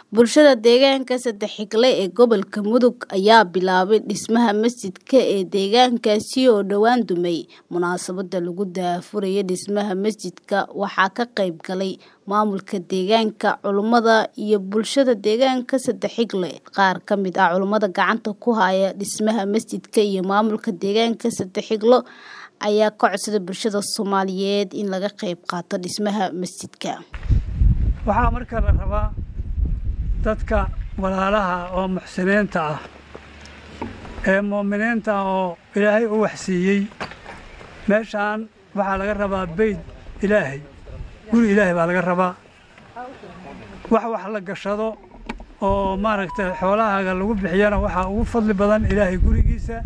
Bulshada deegaanka Saddex-Xigle ee gobolka Mudug ayaa bilaabay dhismaha masjidka ee deegaankaasi oo dhowaan dumay. Munaasabadda lagu daahfurayo dhismaha masjidka waxaa ka qayb galay maamulka deegaanka, culimada iyo bulshada deegaanka Saddex-Xigle. Qaar ka mid ah culimada gacanta ku haya dhismaha masjidka iyo maamulka deegaanka Saddex-Xigle ayaa ka codsaday bulshada Soomaaliyeed in laga qayb qaato dhismaha masjidka. waxaa marka la rabaa dadka walaalaha oo muxsiniinta ah ee muuminiinta ah oo ilaahay u waxsiiyey meeshaan waxaa laga rabaa beyd ilaahay guri ilaahay baa laga rabaa wax wax la gashado oo maaragtay xoolahaaga lagu bixiyana waxaa ugu fadli badan ilaahay gurigiisa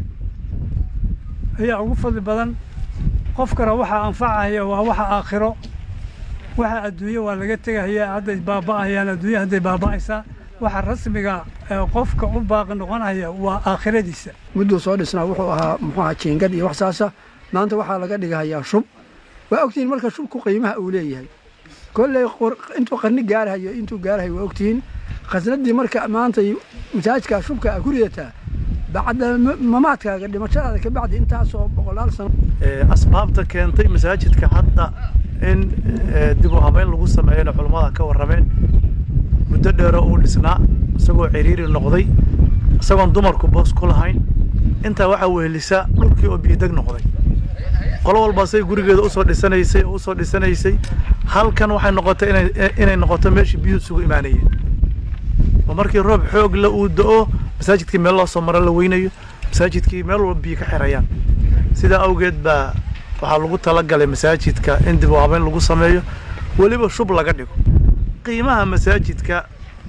ayaa ugu fadli badan qofkana waxaa anfacaya waa waxa aakhiro waxa adduunye waa laga tegahaya hadday baaba'ayaan adduunya hadday baaba'aysaa waxa rasmiga ee qofka u baaqi noqonaya waa aakhiradiisa mudduu soo dhisnaa wuxuu ahaa muxuu ahaa jiingad iyo wax saasa maanta waxaa laga dhigahayaa shub waa ogtihiin marka shubku qiimaha uu leeyahay kolley intuu qarni gaarahayo intuu gaarahayo waa ogtihiin khasnadii marka maanta masaajidkaa shubka a ku ridataa bacda mamaadkaaga dhimashadaada ka bacdi intaasoo boqolaal sano asbaabta keentay masaajidka hadda in dib u habeyn lagu sameeyana culummada ka warrameen muddo dheero uu dhisnaa isagoo ciriiri noqday isagoon dumarku boos ku lahayn intaa waxaa wehelisa dhulkii oo biideg noqday qolo walbaasay gurigeeda usoo dhisanaysay oo usoo dhisanaysay halkan waxay noqotay inay inay noqoto meeshii biyuhu isugu imaanayeen oo markii roob xoog la uu da'o masaajidkii meel loo soo maro la weynayo masaajidkii meel walba biyo ka xirayaan sidaa awgeed baa waxaa lagu talagalay masaajidka in dib u habeyn lagu sameeyo weliba shub laga dhigo qiimaha masaajidka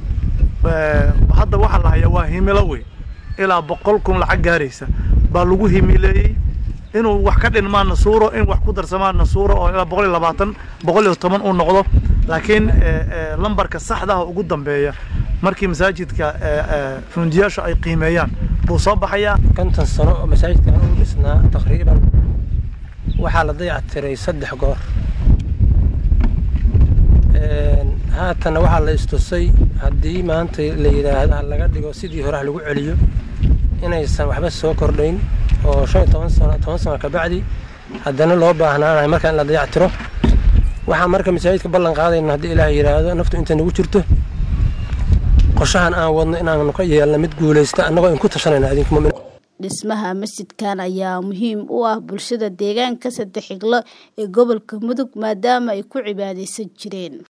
hadda waxaa la hayaa waa himilo weyn ilaa boqol kun lacag gaaraysa baa lagu himileeyey inuu wax ka dhinmaana suuro in wax ku darsamaana suuro oo ilaa boqol iyo labaatan boqol iyo toban uu noqdo laakiin lambarka saxda ah ugu dambeeya markii masaajidka fundiyaasha ay qiimeeyaan buu soo baxayaa konton sano oo masaajidkan uu dhisnaa taqriiban waxaa la dayactiray saddex goor haatanna waxaa la istusay haddii maanta la yidhaahdo ha laga dhigo sidii hore ha lagu celiyo inaysan waxba soo kordhayn oo shan iyo toban sano toban sano kabacdi haddana loo baahnaanahay markaa in la dayactiro waxaan marka masaajidka ballan qaadayna haddii ilaah yidhaahdo naftu intay nagu jirto qorshahan aan wadno inaanu ka yeelna mid guulaysta annagoo in ku tashanayna adinka mumin dhismaha masjidkan ayaa muhiim u ah bulshada deegaanka Saddex-Xigle ee gobolka Mudug maadaama ay ku cibaadeysan jireen